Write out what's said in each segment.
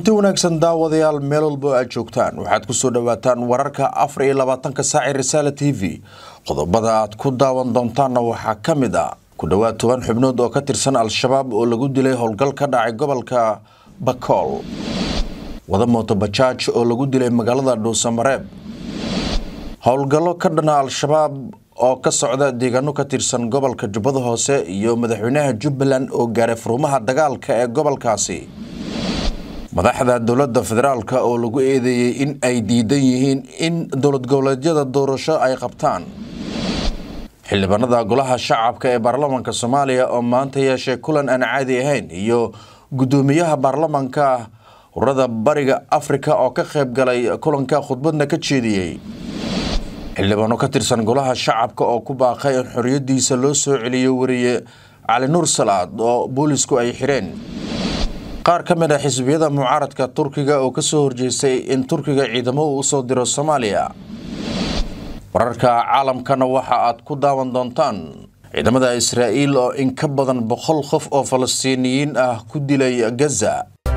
kulanti wanaagsan daawadayaal meel walbo aad joogtaan waxaad ku soo dhowaataan wararka afar iyo labaatanka saaci risaala t v qodobada aad ku daawan doontaanna waxaa ka mid a ku dhowaad toban xubnood oo ka tirsan al-shabaab oo lagu dilay howlgal ka dhacay gobolka bakool wada mooto bajaaj oo lagu dilay magaalada dhuusamareeb howlgallo ka dhana al-shabaab oo ka socda deegaano ka tirsan gobolka jubbada hoose iyo madaxweynaha jubbaland oo gaaray furmaha dagaalka ee gobolkaasi madaxda dowladda federaalk oo lagu eedeeyey in ay diidan yihiin in dowlad goboleedyada doorasho ay qabtaan xildhibaanada golaha shacabka ee baarlamaanka soomaaliya oo maanta yeeshay kulan aan caadi ahayn iyo guddoomiyaha baarlamaanka ururada bariga afrika oo ka qayb galay kulanka khudbadna ka jeediyey xildhibaano ka tirsan golaha shacabka oo ku baaqay in xoriyadiisa loo soo celiyo wariye cali nuur salaad oo boolisku ay xidheen qaar ka mid a xisbiyada mucaaradka turkiga oo kasoo horjeestay in turkiga ciidamo uu usoo diro soomaaliya wararka caalamkana waxa aad ku daawan doontaan ciidamada israa'iil oo in ka badan boqol qof oo falastiiniyiin ah ku dilay gaza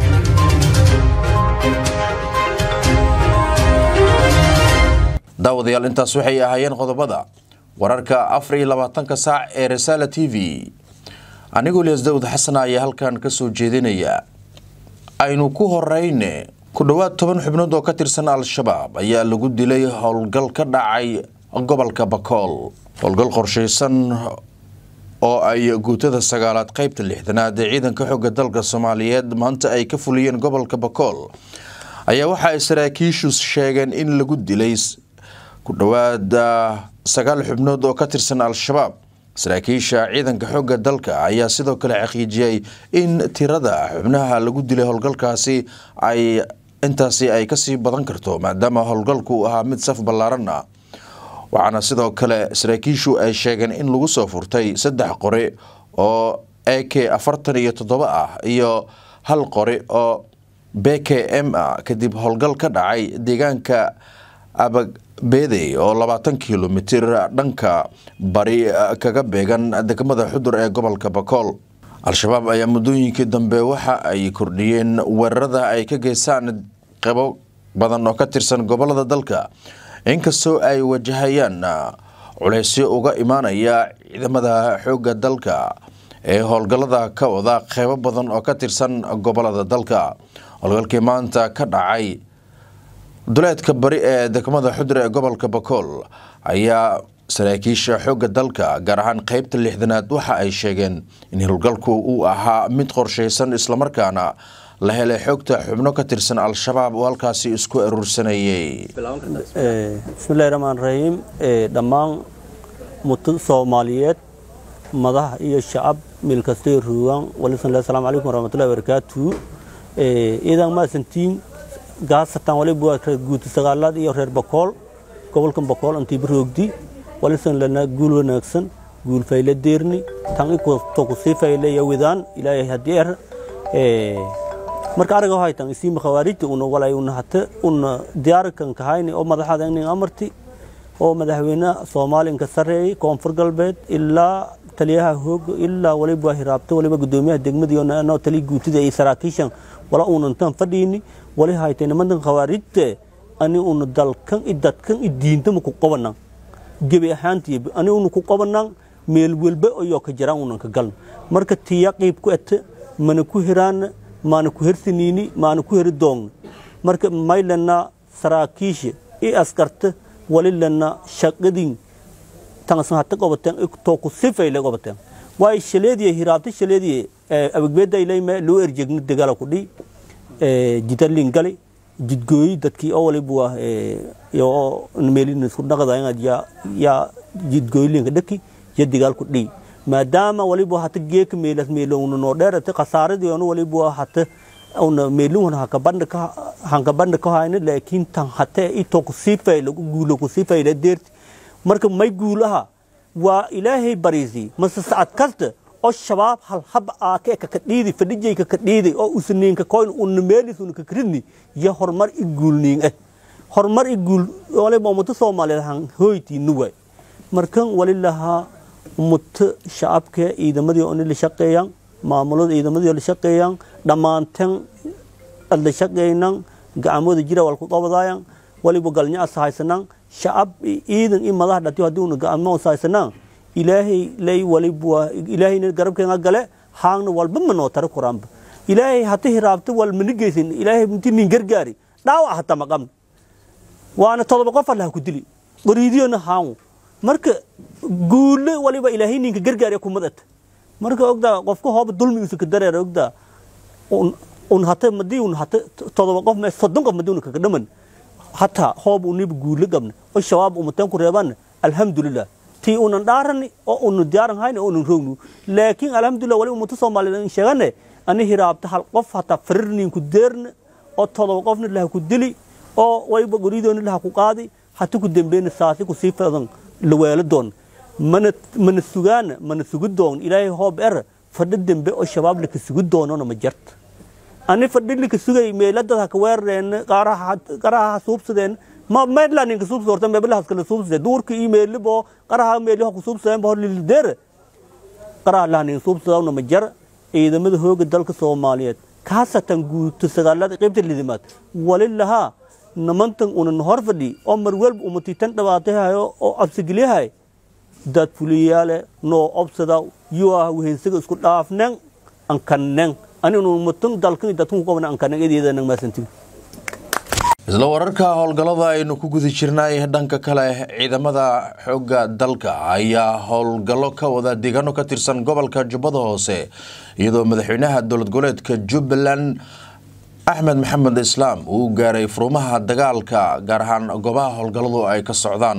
daawadayaal intaas waxay ahaayeen qodobada wararka afar iyo labaatanka saac ee risaala t v anigoo lias dawud xasan ayaa halkan ka soo jeedinaya aynu ku horeyne ku dhowaad toban xubnood oo ka tirsan al-shabaab ayaa lagu dilay howlgal ka dhacay gobolka bakool howlgal qorshaysan oo ay guutada sagaalaad qeybta lixdanaad ee ciidanka xooga dalka soomaaliyeed maanta ay ka fuliyeen gobolka bakool ayaa waxa ay saraakiishu sheegeen in lagu dilay ku dhowaad sagaal xubnood oo ka tirsan al-shabaab saraakiisha ciidanka xoogga dalka ayaa sidoo kale xaqiijiyey in tirada xubnaha lagu dilay howlgalkaasi ay intaasi ay kasii badan karto maadaama howlgalku uu ahaa mid saf ballaaran ah waxaana sidoo kale saraakiishu ay sheegeen in lagu soo furtay saddex qori oo a k afartan iyo toddoba ah iyo hal qori oo b k m ah kadib howlgal ka dhacay deegaanka abagbeedey oo labaatan kilomitir dhanka bari kaga beegan degmada xudur ee gobolka bakool al-shabaab ayaa muddooyinkii dambe waxa ay kordhiyeen weerarada ay ka geystaan qeybo badan oo ka tirsan gobolada dalka inkastoo ay wajahayaan culeysyo uga imaanaya ciidamada xoogga dalka ee howlgallada ka wada qeybo badan oo ka tirsan gobolada dalka howlgalkii maanta ka dhacay duleedka bari ee degmada xudur ee gobolka bakool ayaa saraakiisha xoogga dalka gaar ahaan qeybta lixdanaad waxa ay sheegeen in howlgalku uu ahaa mid qorshaysan islamarkaana la helay xoogta xubno ka tirsan al-shabaab oo halkaasi isku aruursanayay bismillahi raxmaan raxiim dhammaan muto soomaaliyeed madax iyo shacab meel kastay ruugaan walisan asalaamu calaykum waraxmatullahi wabarakaatu iidan maasantiin gaasatan waliba waa reer guuti sagaalaad iyo reer bakool gobolkan bakool antiiba roogdi walisan lana guul wanaagsan guul fayle deerni tan ikuto kusii fayle yawidaan ilaahay haddii er marka ariga haytan isiima khawaarijta una walay una hata una diyaarkan kahayni oo madaxada inin amarti oo madaxweyne soomaaliya inka sareeyay koonfur galbeed ilaa taliyaha hooga ilaa waliba hiraabta waliba gudoomiyaha degmadii oo taliya guutida iyo saraakiishan wala unantan fadhiini wali haytay nimantan khawaarijte ani una dalkan i dadkan i diintama ku qabanan gebi ahaantii ani una ku qabanan meel welba ayoo ka jiraan unan ka galna marka tiya qiib ku ete mana ku hiraana maana ku hersaniini maana ku heri doogna marka maylana saraakiisha i askarta wali lana shaqadin tansan hata qabateen too ku sifayle qabateen waay shaleediye hiraabta shaleediye abagbeedaylayme loo erjegna dagaala ku dhi jidalin gali jidgooyi dadkii oo waliba waa yoo meelin isku dhaqda ya ya jidgooyilinka dhaki ya dagaal ku dhi maadaama waliba hata geeka meelas meelowna noo dheerate khasaaradii ona waliba hata una meelun haka bandha ka hanka bandha ka hayna laakiin tan hata ito ku sifayle guulo ku sifayle deerti marka may guulaha waa ilaahay bariisi mase sacad kasta oo shabaab hal hab aake ka kadhiidi fadhijay ka kadhiidi oo usniinka koyn unna meelis unka kridni ya horumar i guulniin eh horumar i guul waliba ummata soomaaliyeed han hoyti nuway markan walilahaa ummata shacabka ciidamadii oo la shaqeeyaan maamulada ciidamadii oo la shaqeeyaan dhammaanteen adla shaqaynan gacmooda jira wal ku qabadaayan waliba galnyaas haysanan shacab ciidan i madax dhati haddii una gacmoos haysanan ilaahay lay waliba ilaahayna garabkeena gale haangna walba ma noo tara quraanba ilaahay hata hiraabta wal mana geysin ilaahay intii nin gargaari dhaawac hata maqamna waana todoba qof allaha ku dili qoriidiyona haangu marka guule waliba ilaahay ninka gargaariya kumadata marka ogdaa qofka hooba dulmigiisa ka dareera ogdaa un hata madii un hata todoba qof me soddon qof madii una kaga dhaman hataa hoob uniba guule gabna oo shabaab umateen ku reebaana alxamdulilah tii unan dhaarani oo unu diyaaran hayna oo unan rognu laakiin alxamdulilah wali ummata soomaaliyeed sheegane ani hiraabta hal qof hataa farirninku deerna oo todoba qofna laha ku dili oo waliba goridoona laha ku qaadi hata ku dambeyna saasi ku sii fadan laweelo doon mana mana sugaana mana sugi doon ilaahay hoob er fadhi dambe oo shabaab laka sugi doonona ma jarta ani fadhi laka sugay meeladad haka weerareen qaraha ha suubsadeen ma meedla ninka suubsada horta meeblahaas kala suubsade duurka iyo meelibo qaraha meeliho ku suubsadeen ba hor lilideere qaraha laha ninka suubsadawna ma jar ciidamada hooga dalka soomaaliyeed kaasatan guuto sagaalada qaybta lidimaad wali lahaa namantan unan hor fadhi oo marwelba umatitan dhabaatahayo oo absigeliyahay dad fuliyaale noo obsada yuah wehensaga isku dhaafnen ankanen aninu umatan dalkan dadkan ku qabna ankanen edeedanan maasantibi isla wararka howlgallada aynu ku guda jirnay dhanka kale ciidamada xoogga dalka ayaa howlgallo ka wada deegaano ka tirsan gobolka jubbada hoose iyadoo madaxweynaha dowlad goboleedka jubbaland axmed maxamed islaam uu gaaray furumaha dagaalka gaar ahaan goobaha howlgalladu ay ka socdaan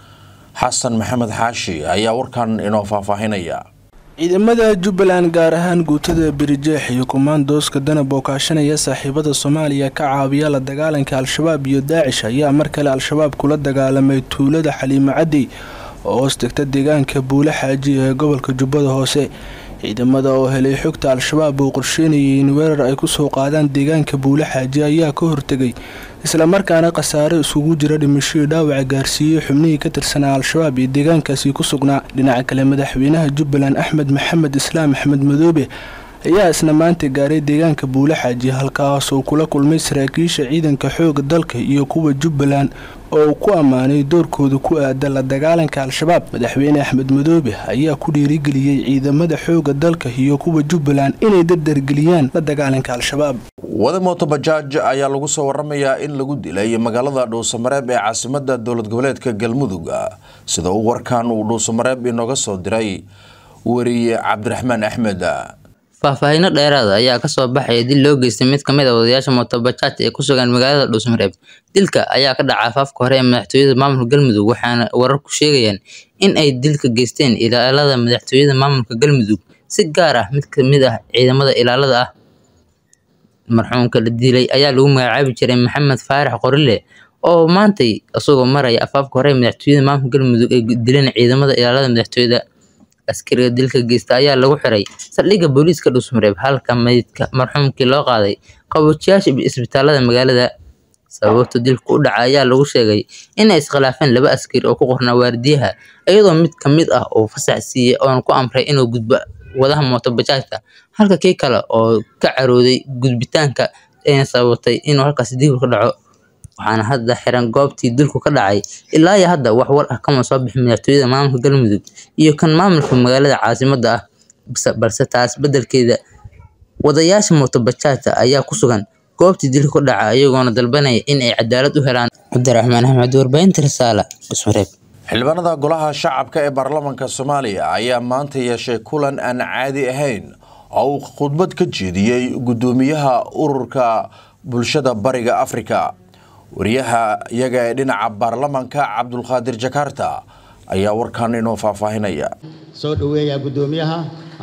xasan maxamed xaashi ayaa warkan inoo faahfaahinaya ciidamada jubbaland gaar ahaan guutada birijeex iyo kumaandooska danab oo kaashanaya saaxiibada soomaaliya ka caawiya la dagaalanka al-shabaab iyo daacish ayaa mar kale al-shabaab kula dagaalamay tuulada xaliimo caddi oo hoos degta deegaanka buule xaaji ee gobolka jubbada hoose ciidamada oo helay xogta al-shabaab uu qorsheynayay in weerar ay kusoo qaadaan deegaanka buule xaaji ayaa ka hortegay islamarkaana khasaare isugu jira dhimashadii dhaawaca gaarsiiyey xubnihii ka tirsanaa al-shabaab iyo deegaankaasi ku sugnaa dhinaca kale madaxweynaha jubbaland axmed maxamed islaam axmed madoobe ayaa isna maanta gaaray deegaanka buule xaaji halkaas uu kula kulmay saraakiisha ciidanka xooga dalka iyo kuwa jubbaland oo uu ku ammaanay doorkooda ku aada la dagaalanka al-shabaab madaxweyne axmed madoobe ayaa ku dhiirigeliyey ciidamada xooga dalka iyo kuwa jubbaland inay dardargeliyaan la dagaalanka al-shabaab wada mooto bajaaj ayaa lagu soo waramayaa in lagu dilay magaalada dhuusamareeb ee caasimada dowlad goboleedka galmudug sida uu warkan uu dhuusamareeb inooga soo diray wariye cabdiraxmaan axmed faahfaahinno dheeraada ayaa kasoo baxaya dil loo geystay mid kamid a wadayaasha mootobajaaj ee ku sugan magaalada dhuusmareeb dilka ayaa ka dhaca afaafka hore ee madaxtooyada maamulka galmudug waxaana wararku sheegayaan in ay dilka geysteen ilaalada madaxtooyada maamulka galmudug si gaar ah mid kamid ah ciidamada ilaalada ah marxuumka la dilay ayaa lagu magacaabi jiray maxamed faarax qorile oo maantay isagoo maraya afaafka hore ee madaxtooyada maamulka galmudug ay dileen ciidamada ilaalada madaxtooyada askariga dilka geysta ayaa lagu xiray saldhigga booliiska dhuusmareeb halka meydka marxuumkii loo qaaday qaboojiyaasha isbitaalada magaalada sababta dilka u dhaca ayaa lagu sheegay inay iskhilaafeen laba askari oo ku qornaa waardiyaha iyadoo mid ka mid ah uu fasax siiyey oona ku amray inuu gudbo wadaha mootobajaajka halka kii kale oo ka carooday gudbitaanka ayna sababatay inuu halkaasi dil ka dhaco waxaana hadda xiran goobtii dilku ka dhacay ilaa iyo hadda wax war ah kama soo bixin madaxtooyada maamulka galmudug iyo kan maamulka magaalada caasimada ah balse taas bedelkeeda wadayaasha mootobajaajta ayaa ku sugan goobtii dilka ku dhaca iyagoona dalbanaya in ay cadaalad u helaan cabdiraxmaan axmed warbaahinta risaala dhusmareeb xildhibaanada golaha shacabka ee baarlamaanka soomaaliya ayaa maanta yeeshay kulan aan caadi ahayn oo uu khudbad ka jeediyey gudoomiyaha ururka bulshada bariga afrika wariyaha iyaga ee dhinaca baarlamaanka cabdulqaadir jakarta ayaa warkan inoo faahfaahinaya soo dhaweeya gudoomiyaha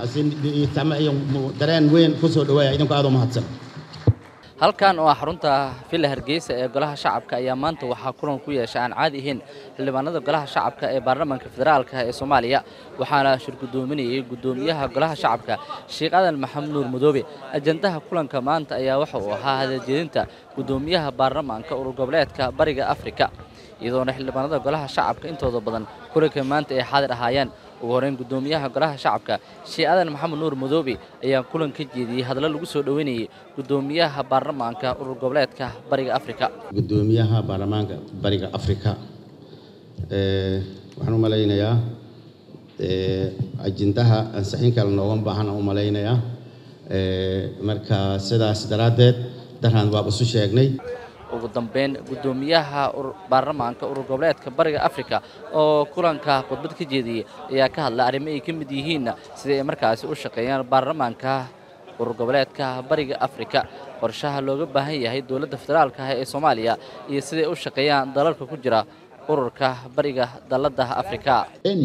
dareen weyn ku soo dhaweeya idinku aad u mahadsan halkan oo ah xarunta villa hargeysa ee golaha shacabka ayaa maanta waxaa kulan ku yeesha aan caadi ahayn xildhibaanada golaha shacabka ee baarlamaanka federaalka ee soomaaliya waxaana shir gudoominayay gudoomiyaha golaha shacabka sheekh adan maxamed nuur madoobe ajandaha kulanka maanta ayaa waxa uu ahaa hadaljeedinta gudoomiyaha baarlamaanka urur goboleedka bariga afrika iyadoona xildhibaanada golaha shacabka intooda badan kulanka maanta ay xaadir ahaayeen ugu horeyn guddoomiyaha golaha shacabka sheekh aadan maxamed nuur madoobe ayaa kulan ka jeediyey hadallo lagu soo dhoweynayay guddoomiyaha baarlamaanka urur goboleedka bariga afrika guddoomiyaha baarlamaanka bariga afrika waxaan u malaynayaa ajendaha ansixin kale nooga baahan aan u malaynayaa marka sidaas daraaddeed daraan waaba isu sheegnay ugu dambeyn guddoomiyaha baarlamaanka urur goboleedka bariga afrika oo kulanka khudbad ka jeediyey ayaa ka hadlay arrimo ay ka mid yihiin sidai ay markaasi u shaqeeyaan baarlamaanka urur goboleedka bariga afrika qorshaha looga baahan yahay dowladda federaalka ah ee soomaaliya iyo siday u shaqeeyaan dalalka ku jira ururka bariga dalladda afrika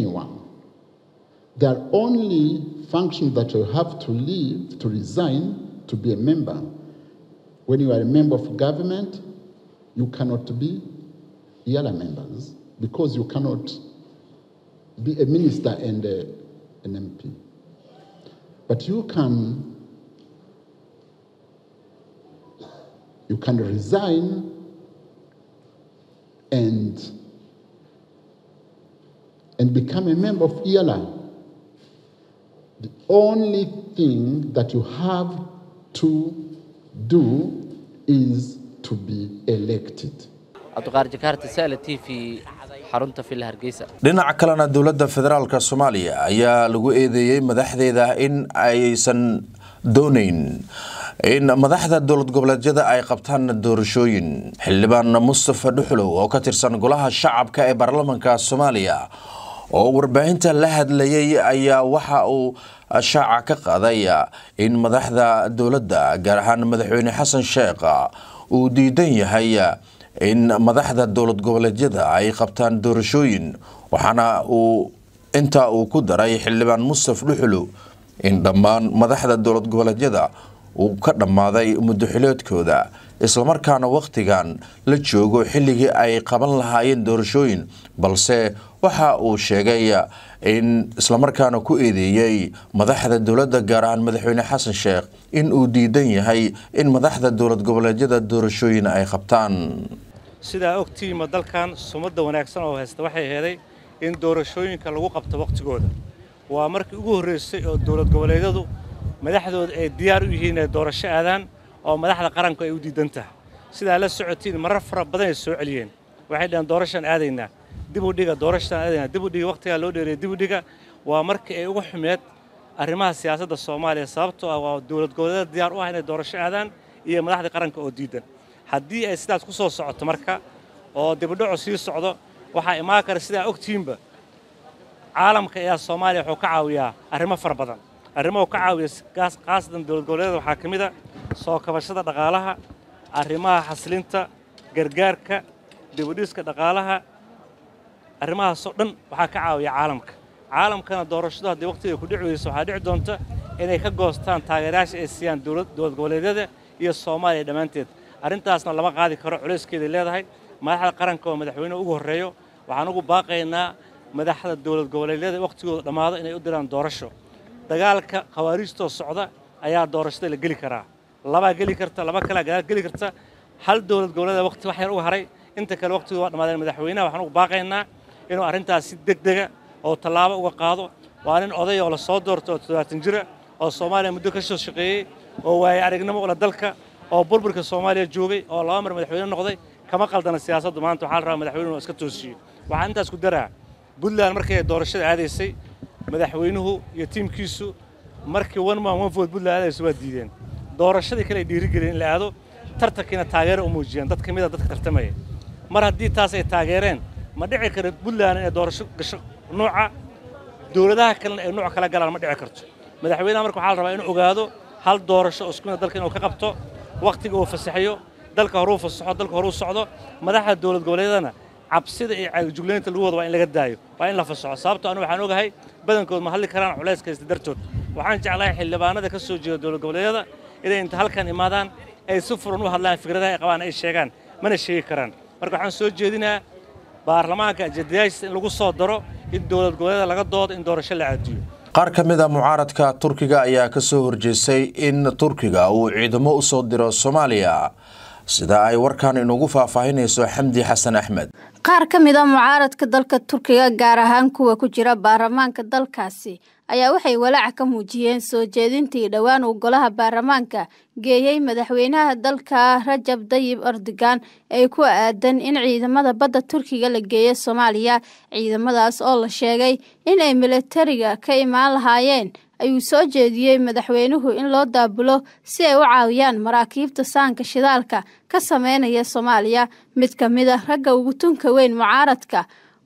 The only function that you have to leave, to resign, to be a member. When you are a member of government, you cannot be the other members because you cannot be a minister and a, an MP. But you can you can resign and and become a member of ELA. The only thing that you have to do is to be elected. cabdiqaar jakaarta saala t v xarunta villa hargeysa dhinaca kalena dowladda federaalka soomaaliya ayaa lagu eedeeyey madaxdeeda in aysan doonayn in madaxda dowlad goboleedyada ay qabtaan doorashooyin xildhibaan mustafa dhuxulow oo ka tirsan golaha shacabka ee baarlamaanka soomaaliya oo warbaahinta la hadlayay ayaa waxa uu shaaca ka qaaday in madaxda dowladda gaar ahaan madaxweyne xasan sheekh uu diidan yahay in madaxda dowlad goboleedyada ay qabtaan doorashooyin waxaana uu intaa uu ku daray xildhibaan mustaf dhuxulow in dhammaan madaxda dowlad goboleedyada uu ka dhammaaday muddoxileedkooda islamarkaana wakhtigan la joogo xilligii ay qaban lahaayeen doorashooyin balse waxa uu sheegay in islamarkaana ku eedeeyey madaxda dowladda gaar ahaan madaxweyne xasan sheekh in uu diidan yahay in madaxda dowlad goboleedyada doorashooyin ay qabtaan sidaa ogtiima dalkan sumadda wanaagsan oo haysta waxay heeday in doorashooyinka lagu qabto wakhtigooda waa markii ugu horraysay oo dowlad goboleedyadu madaxdooda ay diyaar u yihiin inay doorasho aadaan oo madaxda qaranku ay u diidan tahay sidaa la socotiin marar fara badan ay soo celiyeen waxay dhaheen doorashaan aadaynaa dib u dhiga doorashaan aadaynaa dib u dhiga wakhtigaa loo dheereeyay dib u dhiga waa markii ay ugu xumeed arrimaha siyaasadda soomaaliya sababtoo ah waa dowlad goboleedyada diyaar u ah inay doorasho aadaan iyo madaxda qaranka oo diidan haddii ay sidaas ku soo socoto marka oo dibudhaco sii socdo waxaa imaan kara sidaa ogtiinba caalamka ayaa soomaaliya wuxuu ka caawiyaa arrimo fara badan arrimo uu ka caawiya khaasatan dowlad goboleedyada waxaa ka mid a soo kabashada dhaqaalaha arrimaha xasilinta gargaarka dibudhiska dhaqaalaha arrimahaasoo dhan waxaa ka caawiya caalamka caalamkana doorashadu haddii waqtiga ku dhici weyso waxaa dhici doonta inay ka goostaan taageerayaasha ay siiyaan dowlad goboleedyada iyo soomaaliya dhammaanteed arrintaasna lama qaadi karo culayskeeday leedahay madaxda qaranka oo madaxweynuhu ugu horreeyo waxaan ugu baaqaynaa madaxda dowlad goboleedyada wakhtigooda dhammaado inay u diraan doorasho dagaalka khawaariijtoo socda ayaa doorashada la geli karaa labaa geli karta laba kalaa gadaal geli karta hal dowlad goboleeda waqti wax yar uga haray inta kale waqtigooda waa dhammaadeen madaxweynaha waxaan ugu baaqaynaa inuu arrintaas si degdega oo tallaabo uga qaado waa nin oday oo la soo doorto oo toddobaatan jira oo soomaaliya muddo ka soo shaqeeyey oo waaye aragnimo ula dalka oo burburka soomaaliya joogay oo laba mar madaxweyne noqday kama qaldana siyaasaddu maanta waxaa la rabaa madaxweynuhu iska toosiyo waxaan intaas ku daraa puntland markii ay doorashada aadaysay madaxweynuhu iyo tiimkiisu markii one man one vote puntland aadayso waa diideen doorashadii kale ay dhiirigeliyeen in la aado tartankiina taageero u muujiyeen dad ka mid a dadka tartamaya mar haddii taas ay taageereen ma dhici karo puntland inay doorasho gasho nuuca dowladaha kalena ay nuuc kala galaan ma dhici karto madaxweynaha marka waxaa la rabaa inuu ogaado hal doorasho oo isku mid dalka inuu ka qabto wakhtiga uu fasaxayo dalka horuu fasaxo dalka horuu socdo madaxda dowlad goboleedyadana cabsida iyo caagijuglaynta lagu wada waa in laga daayo waa in la fasaxo sababtoo anu waxaan ogahay badankood ma hadli karaan culays kaysta dartood waxaan jeclahay xildhibaanada ka soo jeeda dowlad goboleedyada inay inta halkan imaadaan ay si furan u hadlaan fikradaha ay qabaan ay sheegaan mana sheegi karaan marka waxaan soo jeedinaa baarlamaanka ajadayaashiisa in lagu soo daro in dowlad goboleedyada laga doodo in doorasho la caadiyo qaar ka mid a mucaaradka turkiga ayaa ka soo horjeestay in turkiga uu ciidamo u soo diro soomaaliya sida ay warkan inugu faahfaahinayso xamdi xasan axmed qaar ka mid a mucaaradka dalka turkiga gaar ahaan kuwa ku jira baarlamaanka dalkaasi ayaa waxay walaaca ka muujiyeen soo jeedintii dhowaan uu golaha baarlamaanka geeyey madaxweynaha dalka rajab dayib erdogan ee ku aadan in ciidamada badda turkiga la geeyo soomaaliya ciidamadaas oo la sheegay in ay milatariga ka imaan lahaayeen ayuu soo jeediyey madaxweynuhu in loo daabulo si ay u caawiyaan maraakiibta saanka shidaalka ka sameynaya soomaaliya mid ka mid a ragga ugu tunka weyn mucaaradka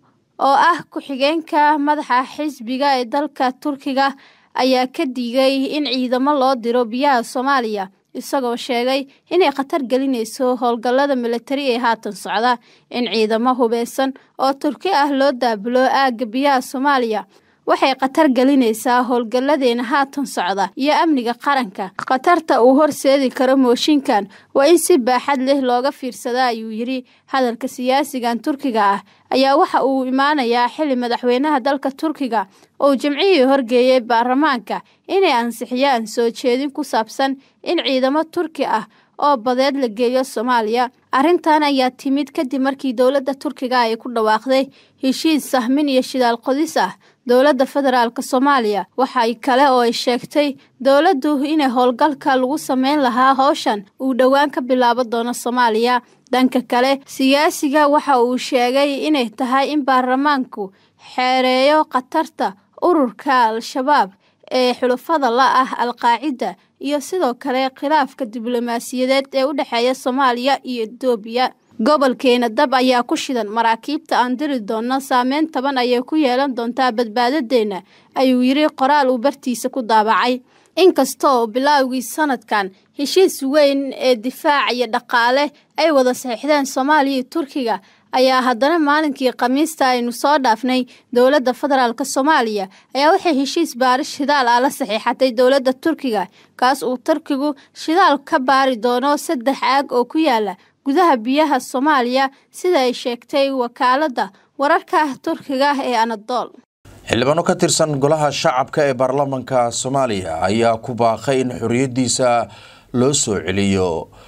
oo ah ku-xigeenka madaxa xisbiga ee dalka turkiga ayaa ka digay in ciidamo loo diro biyaha soomaaliya isagoo sheegay inay khatar gelinayso howlgallada militari ee haatan socda in ciidamo hubeysan oo turki ah loo daabulo aagga biyaha soomaaliya waxay khatar gelinaysaa howlgalladeena haatan socda iyo amniga qaranka khatarta uu horseedi karo mooshinkan waa in si baaxad leh looga fiirsada ayuu yidhi hadalka siyaasigan turkiga ah ayaa waxa uu imaanayaa xili madaxweynaha dalka turkiga oo jimcihii horgeeyey baarlamaanka inay ansixiyaan soo jeedin ku saabsan in ciidamo turki ah oo badeed la geeyo soomaaliya arrintan ayaa timid kadib markii dowladda turkiga ay ku dhawaaqday heshiis sahmin iyo shidaal qodis ah dowladda federaalk soomaaliya waxay kale oo ay sheegtay dowladdu inay howlgalka lagu sameyn lahaa howshan uu dhowaan ka bilaabo doono soomaaliya dhanka kale siyaasiga waxa uu sheegay inay tahay in baarlamaanku xeereeyo khatarta ururka al-shabaab ee xulufada la ah al-qaacida iyo sidoo kale khilaafka diblomaasiyadeed ee u dhexeeya soomaaliya iyo etoobiya gobolkeena dab ayaa ku shidan maraakiibta aan diri doonno saameyn taban ayay ku yeelan doontaa badbaadadeenna ayuu yidhi qoraal uu bartiisa ku daabacay inkastaoo bilaawgii sanadkan heshiis weyn ee difaac iyo dhaqaale ay wada saxiixdeen soomaaliya iyo turkiga ayaa haddana maalinkii khamiista aynu soo dhaafnay dowladda federaalk soomaaliya ayaa waxay heshiis baaris shidaal ah la saxiixatay dowladda turkiga kaas uu turkigu shidaal ka baari doono saddex aag oo ku yaala gudaha biyaha soomaaliya sida ay sheegtay wakaaladda wararka turkiga ee anadool xildhibaano ka tirsan golaha shacabka ee baarlamaanka soomaaliya ayaa ku baaqay in xoriyadiisa loo soo celiyo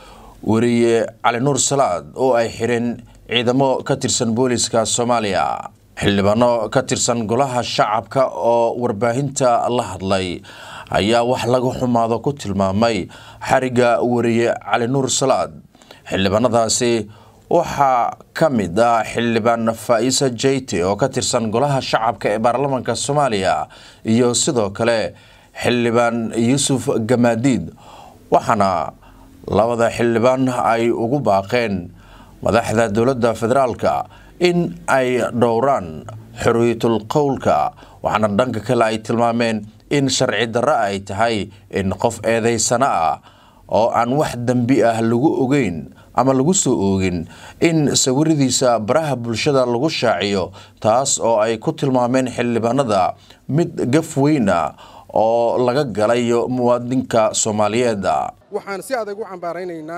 weriye cali nuur salaad oo ay xireen ciidamo ka tirsan booliska soomaaliya xildhibaano ka tirsan golaha shacabka oo warbaahinta la hadlay ayaa wax laga xumaado ku tilmaamay xariga weriye cali nuur salaad xildhibaanadaasi waxaa ka mid ah xildhibaan faa-isa jeyte oo ka tirsan golaha shacabka ee baarlamaanka soomaaliya iyo sidoo kale xildhibaan yuusuf gamaadiid waxaana labada xildhibaan ay ugu baaqeen madaxda dowladda federaalka in ay dhowraan xorriyatul qowlka waxaana dhanka kale ay tilmaameen in sharci darro ay tahay in qof eedeysano ah oo aan wax dembi ah lagu ogeyn ama lagu soo oogin in sawiradiisa baraha bulshada lagu shaaciyo taas oo ay ku tilmaameen xildhibaanada mid gaf weyna oo laga galayo muwaadinka soomaaliyeed waxaan si adag u cambaaraynaynaa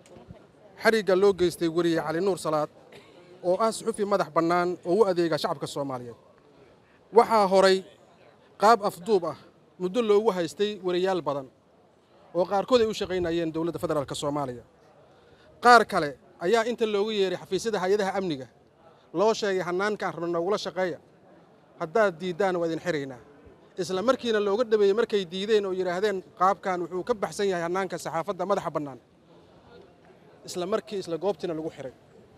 xarigga loo geystay weriye cali nuur salaad oo ah suxufi madax bannaan oo u adeega shacabka soomaaliyeed waxaa horay qaab afduub ah muddo loogu haystay weriyaal badan oo qaarkood ay u shaqaynayeen dowladda federaalk soomaaliya qaar kale ayaa inta loogu yeeray xafiisyada hay-adaha amniga loo sheegay hannaankaan rabna noogula shaqeeya haddaad diiddaan waa idin xiraynaa isla markiina looga dhabeeyey markay diideen oo yidhaahdeen qaabkan wuxuu ka baxsan yahay hannaanka saxaafadda madaxa bannaan isla markii isla goobtiina lagu xiray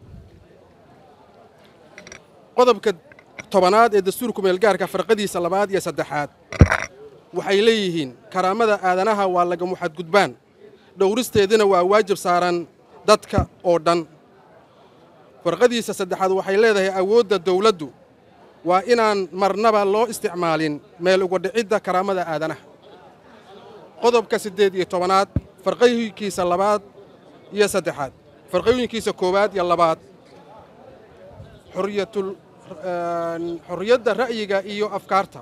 qodobka tobanaad ee dastuurku meelgaarka farqadiisa labaad iyo saddexaad waxay leeyihiin karaamada aadanaha waa lagamu xadgudbaan dhowristeedina waa waajib saaran dadka oo dhan farqadiisa saddexaad waxay leedahay awoodda dawladdu waa inaan marnaba loo isticmaalin meel uga dhicidda karaamada aadanaha qodobka siddeed iyo tobanaad farqooyinkiisa labaad iyo saddexaad farqooyinkiisa koowaad iyo labaad xorriyatul xorriyadda ra'yiga iyo afkaarta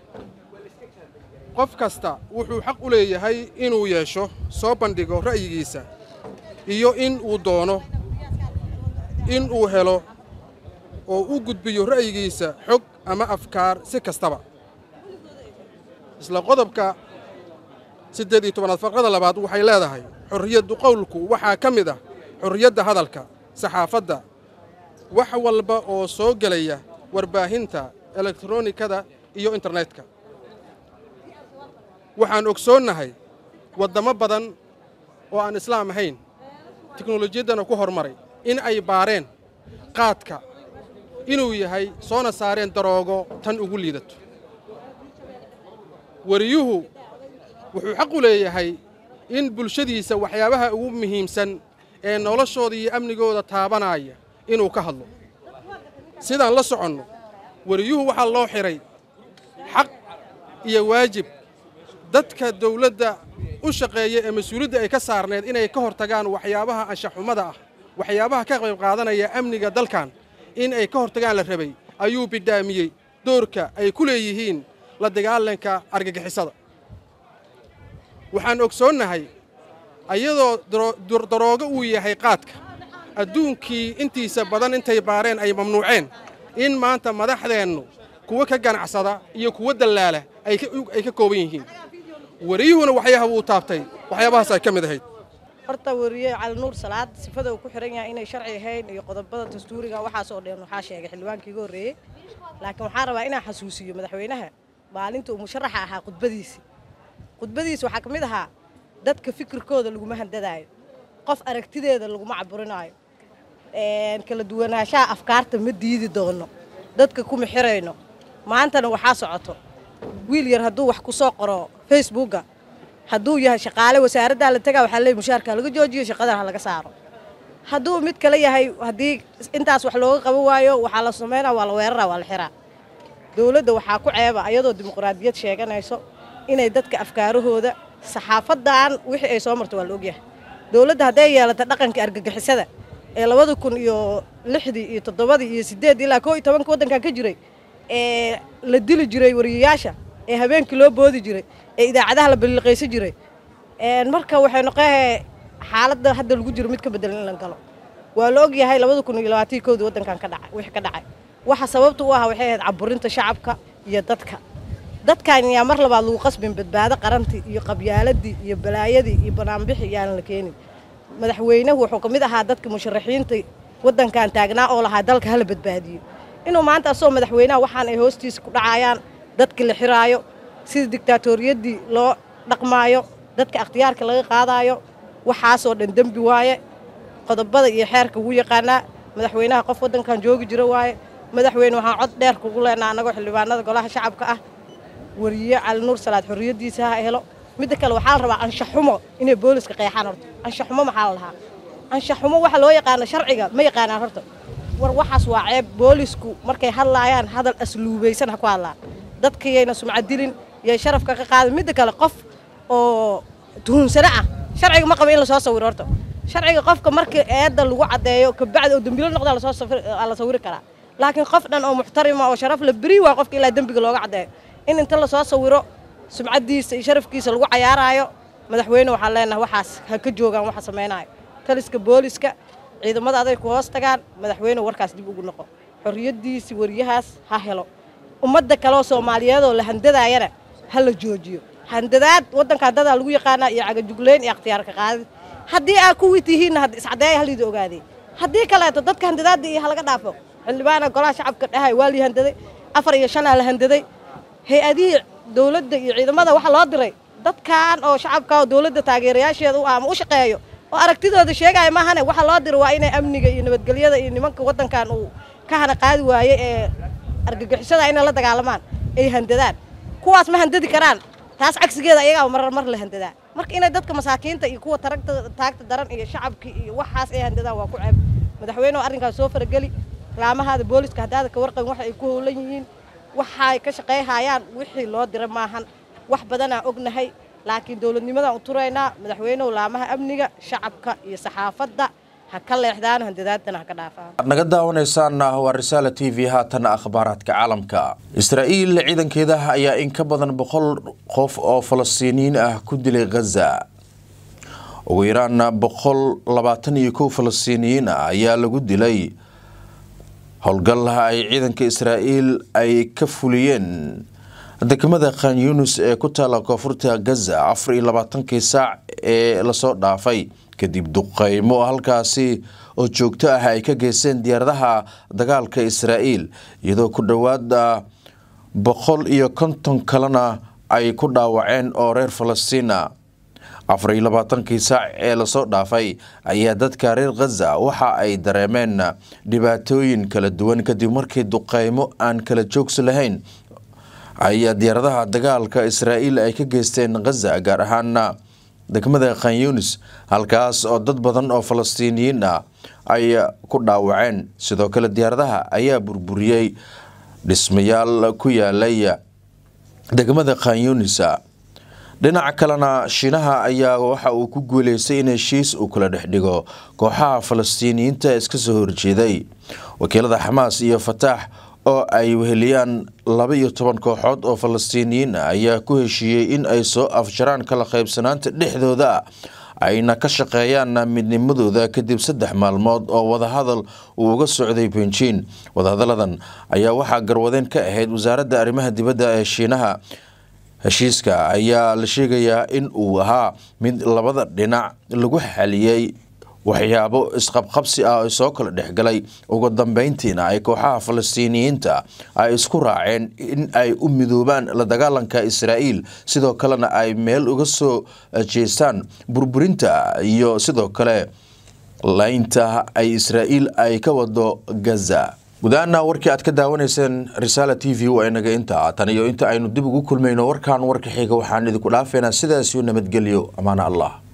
qof kasta wuxuu xaq u leeyahay inuu yeesho soo bandhigo ra'yigiisa iyo in uu doono in uu helo oo u gudbiyo ra'yigiisa xog ama afkaar si kastaba isla qodobka siddeed iyo tobanaad farqada labaad waxay leedahay xorriyaddu qowlku waxaa ka mid ah xorriyadda hadalka saxaafadda wax walba oo soo gelaya warbaahinta elektronikada iyo internetka waxaan ogsoonnahay waddamo badan oo aan islaam ahayn teknolojiyaddana ku hormaray in ay baareen qaadka inuu yahay soona saareen daroogo tan ugu liidato wariyuhu wuxuu xaq u leeyahay in bulshadiisa waxyaabaha ugu muhiimsan ee noloshooda iyo amnigooda taabanaya inuu ka hadlo sidaan la soconno wariyuhu waxaa loo xidhay xaq iyo waajib dadka dawladda u shaqeeya ee mas-uuliyadda ay ka saarneed inay ka hortagaan waxyaabaha anshaxumada ah waxyaabaha ka qayb qaadanaya amniga dalkan in ay ka hortagaan la rabay ayuu bidhaamiyey doorka ay ku leeyihiin la dagaalanka argagixisada waxaan ogsoonnahay ayadoo daroogo uu yahay qaadka adduunkii intiisa badan intay baareen ay mamnuuceen in maanta madaxdeennu kuwa ka ganacsada iyo kuwa dallaala ay ka kooban yihiin wariyuhuna waxyaha wuu taabtay waxyaabahaas ay ka mid ahayd horta wariye cali nuur salaad sifada uu ku xihan yahay inay sharci ahayn iyo qodobada dastuuriga waxaasoo dhan waxaa sheegay xildhibaankii iga horreeyey laakiin waxaan rabaa inaan xasuusiyo madaxweynaha maalinta uu musharaxa ahaa khudbadiisi khudbadiisi waxaa ka mid ahaa dadka fikirkooda laguma handadaayo qof aragtideeda laguma caburinaayo kala duwanaanshaha afkaarta ma diidi doono dadka kuma xirayno maantana waxaa socoto wiil yar hadduu wax ku soo qoro facebooka hadduu yahay shaqaale wasaaraddaa la tagaa waxaa leey mushaarka laga joojiyo shaqadan ha laga saaro hadduu mid kale yahay haddii intaas wax looga qaban waayo waxaa la samaynaa waa la weeraraa waa la xiraa dowladda waxaa ku ceeba ayadoo dimuqraadiyad sheeganayso inay dadka afkaarahooda saxaafadan wixii ay soo marto waa la ogyahay dowladda hadday yeelata dhaqanka argagixisada ee labada kun iyo lixdii iyo toddobadii iyo siddeed ilaa koo iyo tobanka waddankan ka jiray ee la dili jiray wariyayaasha ee habeenkii loo boodi jiray ee idaacadaha la balliqaysan jiray marka waxay noqonahay xaaladda hadda lagu jiro mid ka bedelan in la galo waa la ogyahay labada kun iyo labaatanki koodii waddankan ka dhacay wixii ka dhacay waxa sababta u ah waxay ahayd caburinta shacabka iyo dadka dadkan yaa mar labaad lagu qasbin badbaado qarantii iyo qabyaaladii iyo balaayadii iyo banaanbixi yaanan la keenin madaxweynuhu wuxuu ka mid ahaa dadka musharaxiinta waddankan taagnaa oo lahaa dalka hala badbaadiyo inuu maanta asoo madaxweynaha waxaan ay hoostiisa ku dhacayaan dadka la xiraayo sida digtaatoriyadii loo dhaqmaayo dadka akhtiyaarka laga qaadaayo waxaasoo dhan dembi waaye qodobada iyo xeerka ugu yaqaanaa madaxweynaha qof waddankan joogi jira waaye madaxweyne waxaan cod dheer kugu leenaa annagoo xildhibaanada golaha shacabka ah wariye cali nuur salaad xorriyaddiisa ha helo midda kale waxaa la rabaa anshaxumo inay booliska qeexaan horta anshaxumo maxaa la lahaa anshaxumo waxa loo yaqaano sharciga ma yaqaanaan horta war waxaas waa ceeb boolisku markay hadlaayaan hadal asluubaysan ha ku hadlaan dadkayayna sumcad dilin yay sharafka ka qaadin midda kale qof oo tuhunsano ah sharciga ma qaba in lasoo sawiro horta sharciga qofka markii eedda lagu caddeeyo kabacdi oo dembilo noqdaa lasoo la sawiri karaa laakiin qof dhan oo muxtarima oo sharaf la beri waa qofka ilaa dembiga looga caddeeyo in inta lasoo sawiro sumcaddiisa iyo sharafkiisa lagu cayaaraayo madaxweyne waxaan leenahay waxaas ha ka joogaan waxa samaynaayo taliska booliska ciidamada aday ku hoos tagaan madaxweyne warkaas dib ugu noqo xorriyaddiisi wariyahaas ha helo ummadda kaleoo soomaaliyeedoo la handadaayana ha la joojiyo handadaad waddankan dadaa lagu yaqaanaa iyo cagajugleyn iyo akhtiyaarka qaadid haddii aa kuwii tihiinna iscadeeya halidi ogaadey haddii kaleeto dadka handadaadda iyo halaga dhaafo xildhibaana golaha shacabka dhahay waa lii handaday afar iyo shanaa la handaday hay-adihii dowladda iyo ciidamada waxaa loo diray dadkan oo shacabka oo dowladda taageerayaasheeda u ama u shaqeeyo oo aragtidooda sheegaya maahane waxaa loo diray waa inay amniga iyo nabadgelyada iyo nimanka waddankan uu ka hana qaadi waayey ee argagixisada inay la dagaalamaan ay handadaan kuwaas ma handadi karaan taas cagsigeeda ayagaa marar mar la handadaa marka inay dadka masaakiinta iyo kuwa taragta taagta daran iyo shacabkii iyo waxaas ay handadaan waa ku ceeb madaxweynehu arrinkaas soo farageli laamahaada booliska haddaada ka warqabin waxa ay ku howlan yihiin waxay ka shaqayhayaan wixii loo dira maahan wax badanaa ognahay laakiin dowladnimadaan u turaynaa madaxweynuhu laamaha amniga shacabka iyo saxaafadda ha ka leexdaan handadaadana ha ka dhaafaan aad naga daawanaysaan waa risaala t v haatan akhbaaraadka caalamka israa'iil ciidankeeda ayaa in ka badan boqol qof oo falastiiniyiin ah ku dilay ghaza ugu yaraan boqol labaatan iyo kow falastiiniyiin ah ayaa lagu dilay howlgallaha ay ciidanka israa'iil ay ka fuliyeen degmada khan yunis ee ku taala koonfurta gaza afar iyo labaatankii saac ee lasoo dhaafay kadib duqeymo halkaasi oo joogto ah ay ka geysteen diyaaradaha dagaalka israa'iil iyadoo ku dhowaada boqol iyo konton kalena ay ku dhaawaceen oo reer falastiina afar iyo labaatankii saac ee lasoo dhaafay ayaa dadka reer khaza waxa ay dareemeen dhibaatooyin kala duwan kadib markii duqeymo aan kala joogsi lahayn ayaa diyaaradaha dagaalka israa'iil ay ka geysteen khaza gaar ahaana degmada khanyunis halkaas oo dad badan oo falastiiniyiin ah ay ku dhaawaceen sidoo kale diyaaradaha ayaa burburiyey dhismayaal ku yaalay degmada khanyunis dhinaca kalena shiinaha ayaa waxa uu ku guuleystay in heshiis uu kala dhex dhigo kooxaha falastiiniyiinta iska soo horjeeday wakiilada xamaas iyo fataax oo ay weheliyaan laba iyo toban kooxood oo falastiiniyiin ah ayaa ku heshiiyey in ay soo afjaraan kala qaybsanaanta dhexdooda ayna ka shaqeeyaan midnimadooda kadib saddex maalmood oo wadahadal uu uga socday benjiin wadahadaladan ayaa waxaa garwadeen ka ahayd wasaaradda arrimaha dibadda ee shiinaha heshiiska ayaa la sheegayaa in uu ahaa mid labada dhinac lagu xaliyey waxyaabo isqabqabsi ah oo soo kala dhexgalay ugu dambeyntiina ay kooxaha falastiiniyiinta ay isku raaceen in ay u midoobaan la dagaalanka israa'iil sidoo kalena ay meel uga soo jeestaan burburinta iyo sidoo kale laynta ay israa'iil ay ka wado gaza gudaana warkii aad ka daawanayseen risaala t v waa inaga intaa tan iyo inta aynu dib ugu kulmayno warkan warka xiga waxaan idinku dhaafeynaa sidaasiyo nabadgelyo amaana allah